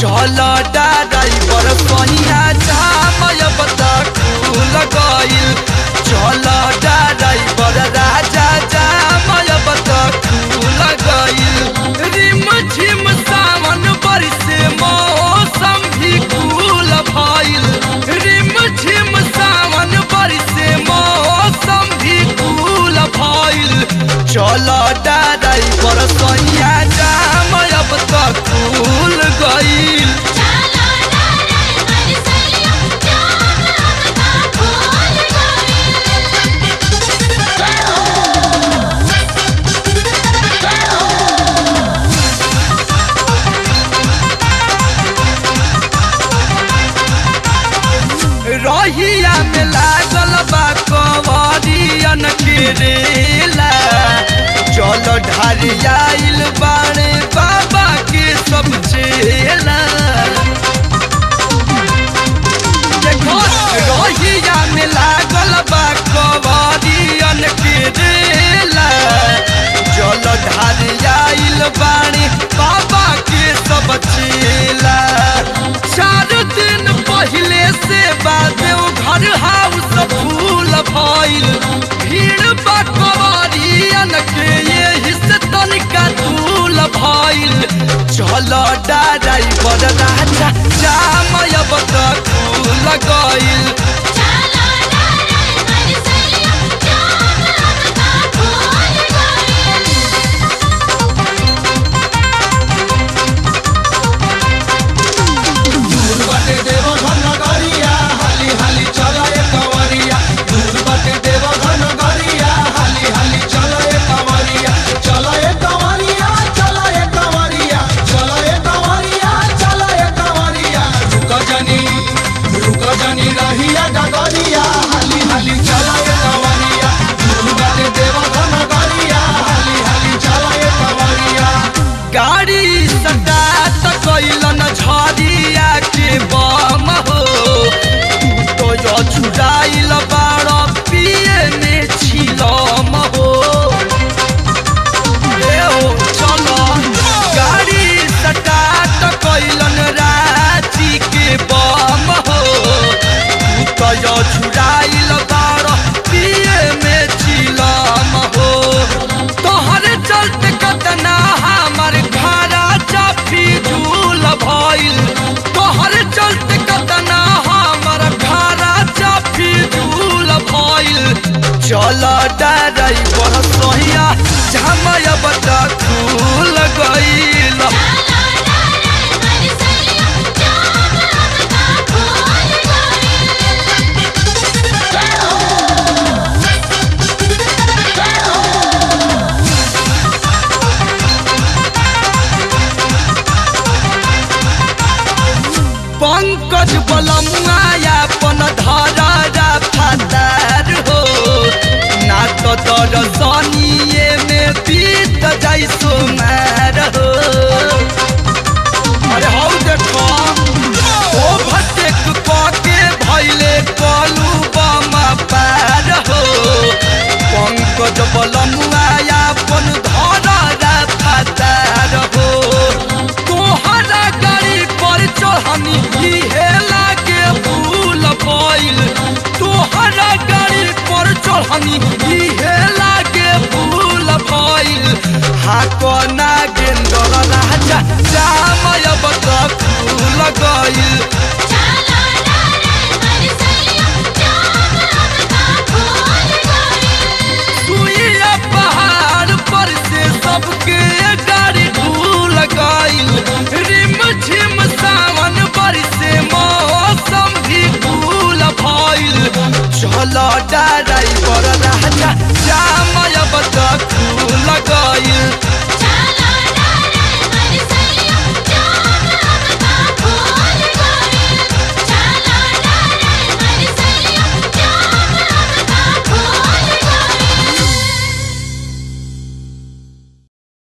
चल ड्राइवर सहिया जामय बता खुल गइल चल ड्राइवर राजा जामय बता खुल गइल रिम झिम सावन बरसे मौसम भी कूल भइल रिम झिम सावन बरसे मौसम भी कूल भइल चल ड्राइवर सहिया जामय बता खुल गइल चला ड्राइवर सैया जाम अब का फूल रहिया में लागल बा कवरियन के रेला चल ढारियाइल बाणे बाबा के सब चेला देखो रहिया में लागल बा कवरियन के रेला चल ढारियाइल बाणे बाबा के सब चेला चार दिन पहले से बादेव घर हाउस फूल भइल भीड़ बा कवरियन के ये से तनिका दूल भइल चल ड्राइवर राजा जामय बता खुल गइल चला ड्राइवर सैया जाम अब का फूल दूर बाटे देव घन गरिया हाली हाली चल ए कंवरिया दूर बाटे देव घन गरिया हाली हाली चल ए कंवरिया चल ए कंवरिया चल ए कंवरिया चल ए कंवरिया चल ए कंवरिया रुक जनी रुक जनी रहिया डगरिया हाली हाली चल ए कंवरिया दूर बाटे देव घन गरिया हाली हाली चल ए कंवरिया गाड़ी सटा त कैलन झरिया के बम हो तू तो यो छुड़ाइल बाड़ पिए में छिलम हो ए हो चलो गाड़ी सटा त कैलन रांची के बम हो तू तो यो छुड़ाइल बाड़ पिए में छिलम हो तोहरे चलते कतना हमर घरा चाफी झूल भइल तोहरे चलते कतना हमर घरा चाफी झूल भइल चल ड्राइवर सोहिया झमय बता खुल गइल चला ड्राइवर सैया जाम अब का फूल पंकज बलमुआ अपन धरा फादार हो ना तो दरसनिए में बीत जाई सोमार हो अरे हौ देखो ओ भटेक के भैले कलू बमा पार हो पंकज बलमुआ अपन धरा फादार हो तोहरा गाड़ी पर चढ़नी इहे लागे फूल भइल तोहरा गाड़ी पर चढ़नी इहे लागे फूल भइल हाको नागेंद्र राजा जामय बता फूल गइल चला ड्राइवर सैया जाम अब का फूल सुइया पहाड़ पर से सबके